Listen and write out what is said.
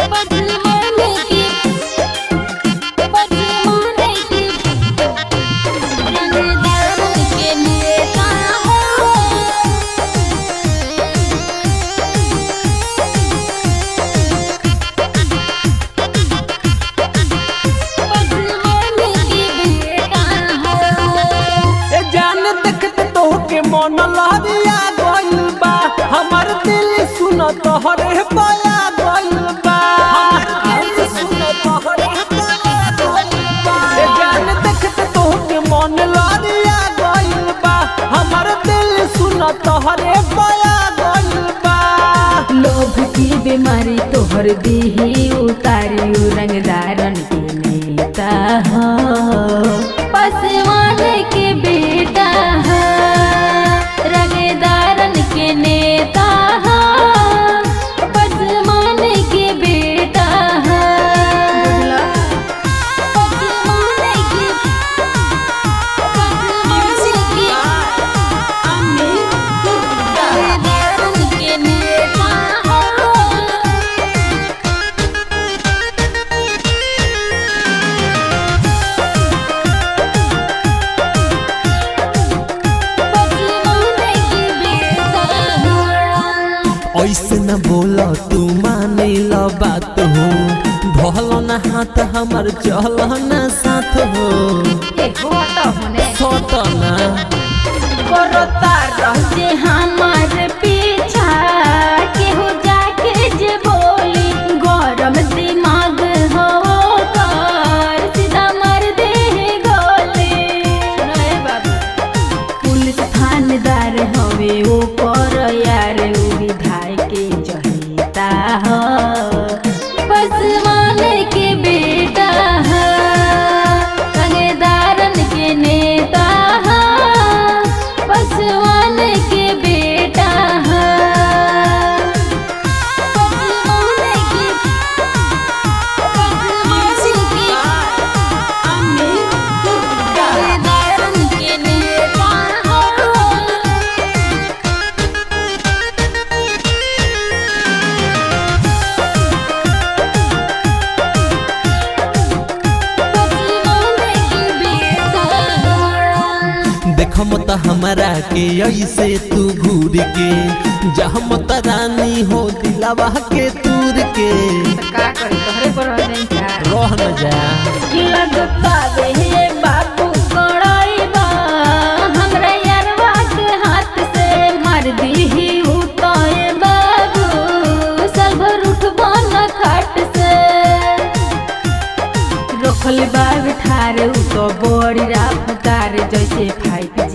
बदमाने की बदमाने की रंगदार के नेता हो बदमाने की बेटा हो ए जान देखते तोहके मन लहरिया गइल बा हमर दिल सुन तोहरे पाया गइल बा हमर दिल सुन तोहरे पाया गइल बा ए जान देखते तोहके मन लहरिया गइल बा हमर दिल सुन तोहरे पाया गइल बा लोभ की बीमारी तोहर देही उतारी रंगदारन के नेता हो पसवान के बेटा हो रंगदारन के नेता हो पसवान के बेटा हो पसवान के पसवान के रंगदारन के नेता हो बदमाने की बेटा हो ऐसे न बोल तू माने ला बात हो भल न हाथ हमर चल न साथ हो सटना करता रहते हमार पीछा केहू जाके जे बोली गरम दिमाग हो कर सीधा मार दे गोली पुलिस थानेदार हवे ओ पर यार उ विधायक के जहिता हो पसवान के बेटा हो थानेदारन के नेता हो पसवान के बेटा हो पसवान के पसवान के थानेदारन के नेता हो बदमाने की बेटा हो देखम त हमरा के ऐसे तू घूर के जहम त रानी हो दिलावा के तूर के का करी तोहरे पर हो जाई का रह न जा लगता रे बाबू कड़ाईबा हमरा यारवा के हाथ से मार दीही उताए बाबू सब उठबा न खाट से रखल बाब ठार उ तो बड़ी राफतार जैसे फाइट